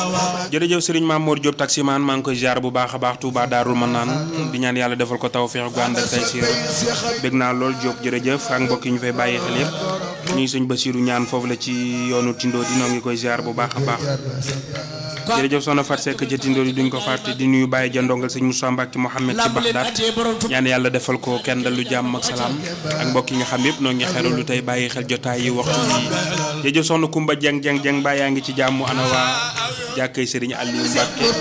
jërëjëf Serigne Mamour Diop taximaan maa ngi koy ziar bu baax a baax Touba Darou Manaan di ñaan yàlla defal ko tawfeex gu ànd ak tey siir bég naa lool Diop jërëjëf ak mbokk yi ñu fay bàyyi xel yëpp ñuy sëñ Basiru ñaan foofu la ci yoonu Tindo di noo ngi koy ziar bu baax a baax jërëjëf soxna Fat Seck ca Tindo di duñ ko fàtte di nuyu Baye Jandongal sëñ Moussa Mbacke Mohamed ci Baxdaat ñaan yàlla defal ko kenn dalu jàmm ak salaam ak mbokk yi nga xam yëpp noo ngi xeralu tey bàyyi xel jotaay yi waxtu yi jërëjëf soxna Kumba Jeng Jeng Jeng Baye yaa ngi ci jàmm ana waa jàkkay Serigne Aliou Mbacke